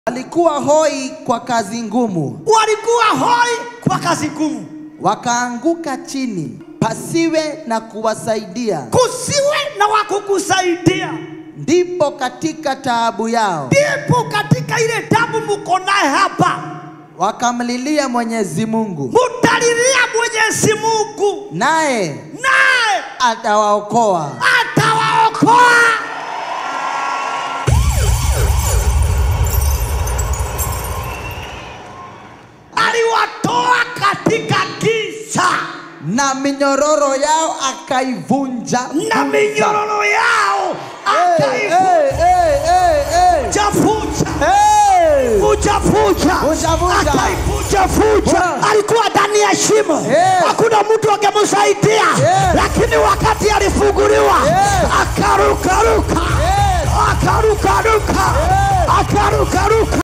walikuwa hoi kwa kazi ngumu, walikuwa hoi kwa kazi ngumu, wakaanguka chini, pasiwe na kuwasaidia. kusiwe na wa kukusaidia. Ndipo katika taabu yao Ndipo katika ile damu mko naye hapa, wakamlilia Mwenyezi Mungu, mutalilia Mwenyezi Mungu, naye naye atawaokoa. atawaokoa. Aliwatoa katika giza na minyororo yao akaivunja na minyororo yao Hey, hey, hey, hey, hey. akaivuja Hey. fuja fuja Fuja, fuja. akaivuja fuja. Wow. Alikuwa ndani ya shimo, Yes. hakuna mtu angemsaidia, Yes. lakini wakati alifunguliwa Yes. akarukaruka, Yes. akarukaruka, Yes. akarukaruka.